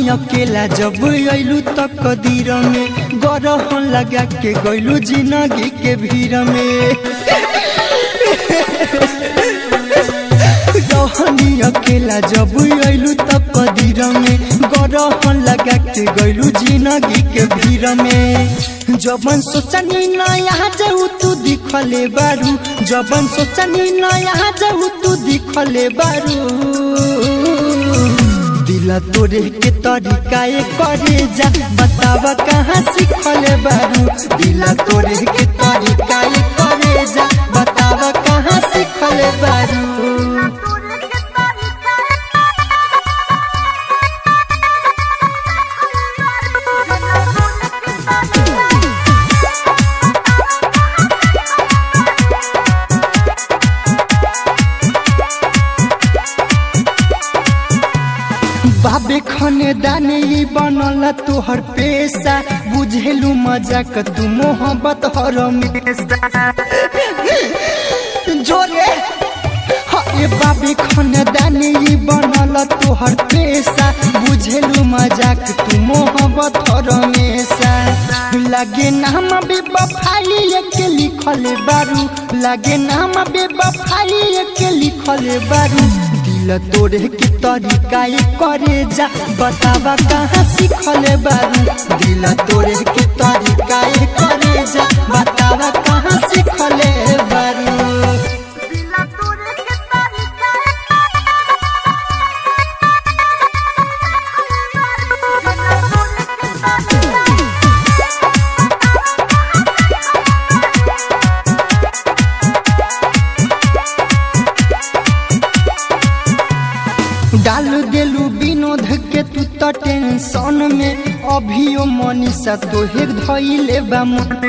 अकेला जब अइलू त कदीर में गरहन लगा के गइलू जिंदगी के भीड़ में रहनी अकेला जब अइलू त कदीर में गरहन लगा के गइलू जिंदगी के भीड़ में जबन सोचनी नया जाऊ तू दिखले बारू जबन सोचनी नया जाऊ तू दिखले बारू दिल तोरे के तरीका ए करे जा बतावा कहाँ सीखले बारू दिल तोरे के तरीका ए करे जा बतावा कहाँ सीखले बारू बाबे खने दाने ई बनल तोहर पेशा बुझेलू मजाक तू मोहब्बत हर जोरे हे बाबे खने दाने ई बनल तोहर पेशा बुझेलू मजाक तू मोहब्बत हर हमेशा लागे नाम बेबफाई के लिखल बारू लागे नाम बेबफाई के लिखल बारू दिल तोरे के तरीका ए करे जा बतावा कहाँ सीखले बारू दिल तोरे के तरीका ए करे जा बतावा कहाँ सीखले बारू डाल देलू विनोद के तू तो टेंशन में अभियो मनीषा तोहे धैले बा मन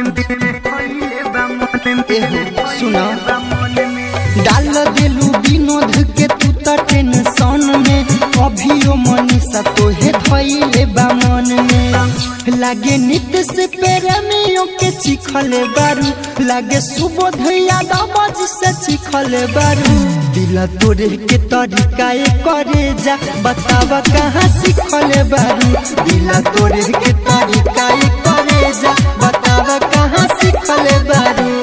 एहो सुना डाल देलू विनोद के तू तो टेंशन में अभियो मनीषा तोहे धैले बा मन में लागे नित्य से प्रेमियों के चिखले बारू लागे सुबोध यादव से चिखले बारू दिल तोरे के तरीका ए करे जा बतावा कहाँ सीखले बारू दिल तोरे के तरीका ए करे जा बतावा कहाँ सीखले बारू